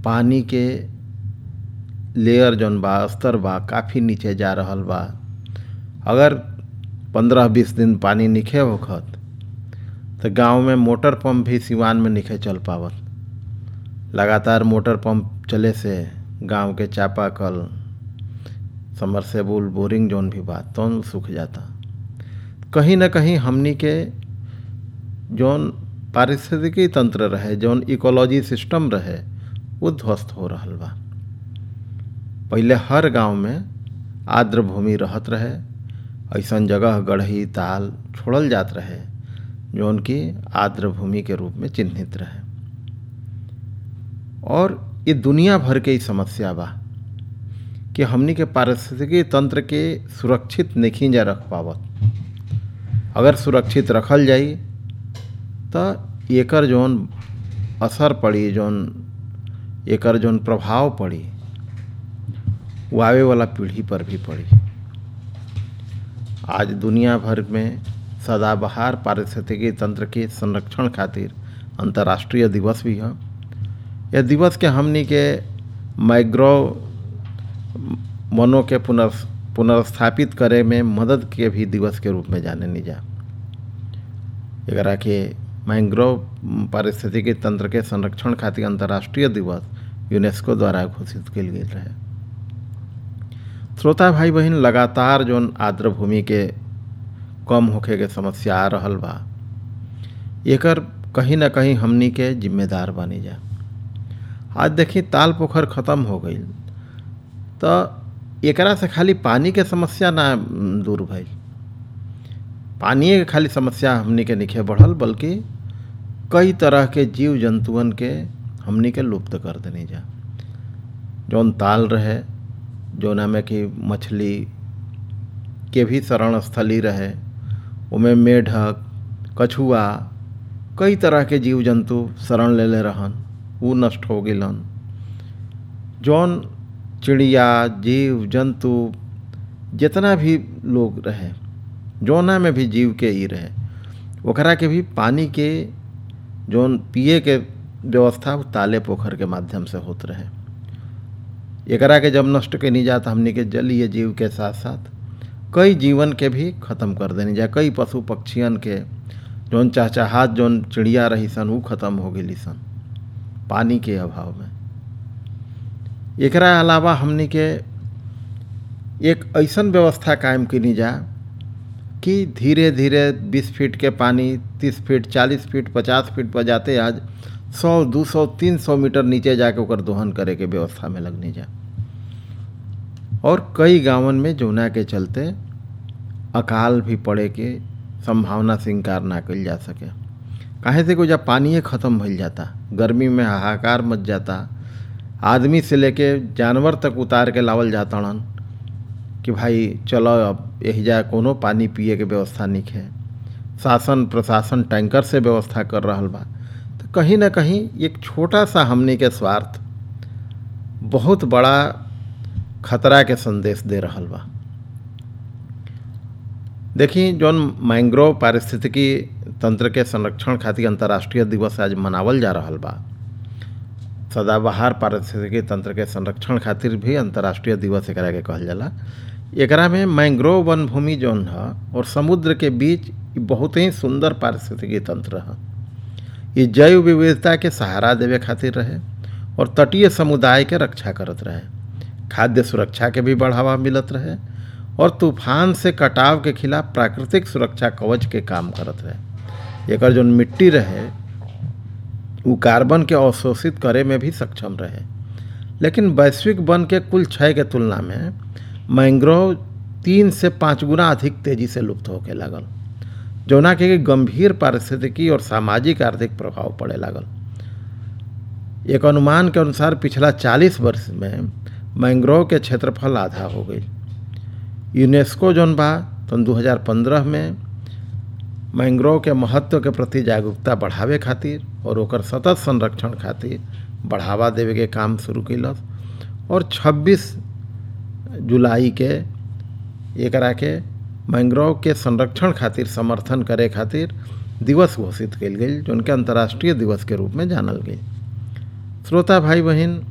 पानी के लेयर जौन बा स्तर बा काफ़ी नीचे जा रहल बा अगर पंद्रह बीस दिन पानी निखे होखत तो गांव में मोटर पंप भी सिवान में निखे चल पावत लगातार मोटर पंप चले से गांव के चापाकल समरसेबुल बोरिंग जौन भी बा तौन सूख जाता कहीं ना कहीं हमनी के जौन पारिस्थितिकी तंत्र रहे जौन इकोलॉजी सिस्टम रहे वो ध्वस्त हो रहल बा पहले हर गांव में आर्द्र भूमि रहत रहे ऐसन जगह गढ़ही ताल छोड़ल जात रहे जौन की आर्द्र भूमि के रूप में चिन्हित रहे और ये दुनिया भर के ही समस्या बा कि हमनी के पारिस्थितिकी तंत्र के सुरक्षित नहीं जा रख पावत अगर सुरक्षित रखल जाई तो एकर जौन असर पड़ी जौन एकर जौन प्रभाव पड़ी वो आवे वाला पीढ़ी पर भी पड़ी आज दुनिया भर में सदाबहार पारिस्थितिकी तंत्र के संरक्षण खातिर अंतर्राष्ट्रीय दिवस भी है यह दिवस के हमनी के माइग्रो मनो के पुनर् पुनर्स्थापित करे में मदद के भी दिवस के रूप में जाने नहीं जा एकरा के मैंग्रोव पारिस्थितिकी तंत्र के संरक्षण खातिर अंतर्राष्ट्रीय दिवस यूनेस्को द्वारा घोषित कल गेल रहे श्रोता भाई बहन लगातार जौन आर्द्र भूमि के कम होखे के समस्या आ रहल बा एकर कहीं ना कहीं हमनी के जिम्मेदार बनी जा आज देखी ताल पोखर ख़त्म हो गई तो एकरा से खाली पानी के समस्या ना दूर भइल पानी के खाली समस्या हमनी के निखे बढ़ल बल्कि कई तरह के जीव जंतुअन के हमनी के लुप्त कर देनी जा जौन ताल रहे जौना में कि मछली के भी शरण स्थली रहे उमें मेढक कछुआ कई तरह के जीव जंतु शरण ले ले रहन वो नष्ट हो गलन जौन चिड़िया जीव जंतु जितना भी लोग रहे जौना में भी जीव के ही रहे ओकरा के भी पानी के जौन पिए के व्यवस्था ताले पोखर के माध्यम से होत रहे एकरा के जब नष्ट के नहीं जाता हमने के जलीय जीव के साथ साथ कई जीवन के भी ख़त्म कर देनी जा कई पशु पक्षियन के जौन चहचहात जौन चिड़िया रही सन वो ख़त्म हो गई सन पानी के अभाव में एकरा अलावा हमने के एक ऐसन व्यवस्था कायम कनी जा कि धीरे धीरे 20 फीट के पानी 30 फीट 40 फीट 50 फीट पर जाते आज 100 200 300 मीटर नीचे जाके ओकर दोहन करे के व्यवस्था में लगने जा और कई गांवन में जौना के चलते अकाल भी पड़े के संभावना से इनकार ना कल जा सके काहे से को जब पानी ख़त्म भइल जाता गर्मी में हाहाकार मच जाता आदमी से लेके जानवर तक उतार के लावल जाता कि भाई चलो अब यही जा कोनो पानी पिए के व्यवस्था नहीं है शासन प्रशासन टैंकर से व्यवस्था कर रहा बा तो कहीं ना कहीं एक छोटा सा हमने के स्वार्थ बहुत बड़ा खतरा के संदेश दे रहा बा देखी जौन मैंग्रोव पारिस्थितिकी तंत्र के संरक्षण खातिर अंतर्राष्ट्रीय दिवस आज मनावल जा रहा बा सदाबहार पारिस्थितिकी तंत्र के संरक्षण खातिर भी अंतर्राष्ट्रीय दिवस एकरा के कहल जाला एकरा में मैंग्रोव वन भूमि जौन है और समुद्र के बीच बहुत ही सुंदर पारिस्थितिकी तंत्र है ये जैव विविधता के सहारा देवे खातिर रहे और तटीय समुदाय के रक्षा करत रहे खाद्य सुरक्षा के भी बढ़ावा मिलत रहे और तूफान से कटाव के खिलाफ प्राकृतिक सुरक्षा कवच के काम करत रहे एक जौन मिट्टी रहे वो कार्बन के अवशोषित करे में भी सक्षम रहे लेकिन वैश्विक वन के कुल क्षय के तुलना में मैंग्रोव तीन से पाँच गुना अधिक तेजी से लुप्त होके लागल जौना के गंभीर पारिस्थितिकी और सामाजिक आर्थिक प्रभाव पड़े लागल एक अनुमान के अनुसार पिछला 40 वर्ष में मैंग्रोव के क्षेत्रफल आधा हो गई यूनेस्को जौन बा तो 2015 में मैंग्रोव के महत्व के प्रति जागरूकता बढ़ावे खातिर और ओकर सतत संरक्षण खातिर बढ़ावा देवे के काम शुरू कैलस और 26 जुलाई के एकरा के मैंग्रोव के संरक्षण खातिर समर्थन करे खातिर दिवस घोषित कल गई जो उनके अंतर्राष्ट्रीय दिवस के रूप में जानल गई श्रोता भाई बहन